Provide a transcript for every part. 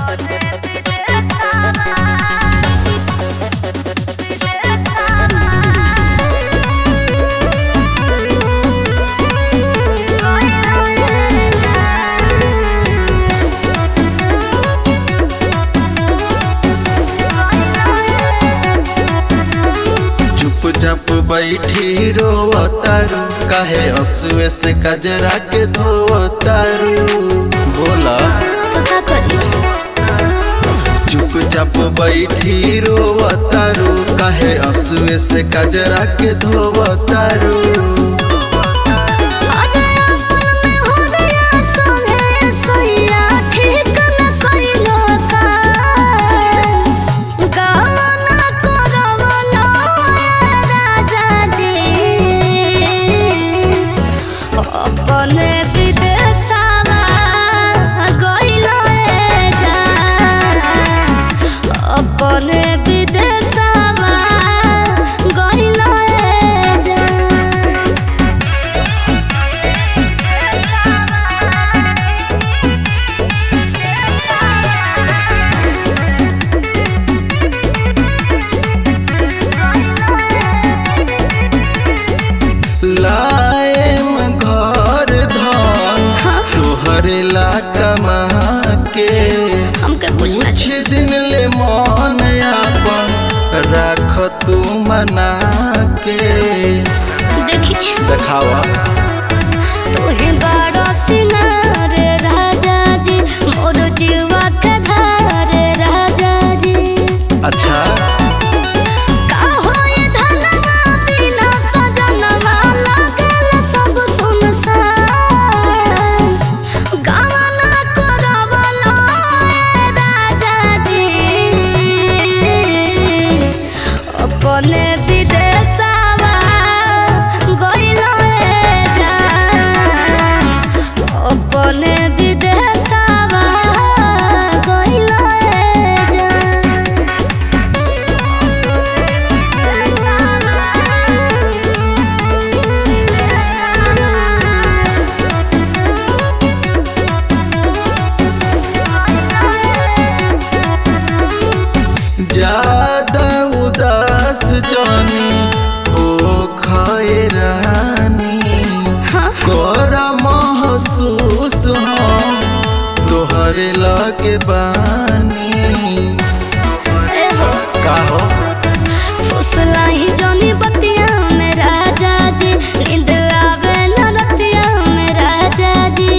चुपचाप बैठी रोवतारू काहे हंसुए से कजरा के धोवतारू बोला तो का करी चुपचाप बैठी रोवतारू काहे हंसुए से कजरा के धोवतारू अरे अपन में हो गया सोने सोया ठीक न कइलो का गाना करवलो राजा जी अपने विदेशवा गइलो जा अपने विदेशवा गइलो जा लाएम घर धन तोहरे ला कमा के हमके कुछ ना कुछ दिन ले मन अपन राख तू मना के देखी देखावा तू ही बड़ो सिंगार राजा जी मोर जीवा के धार राजा जी अच्छा का होई धनवा बिना सजनवा लागल सब सुनसान गाना करवलो राजा जी अपने विदेशवा गइलो जा अपने विदेशवा गइलो जा ज्यादा उदास जानी ओ खाए रानी कर महसूस हम तोहरे लगे बानी एहो का हो फुसलाई जनी बतिया में राजा जी नींद आवे न रतिया में राजा जी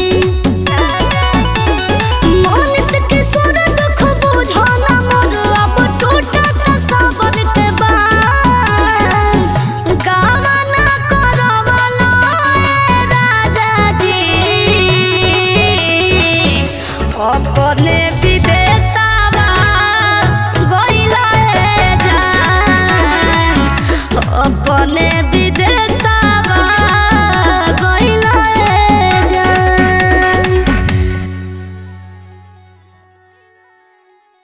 मन से किशोर दुख बुझो न मोर अब टूटत सबर के बांध गावा न करवलो राजा जी अपने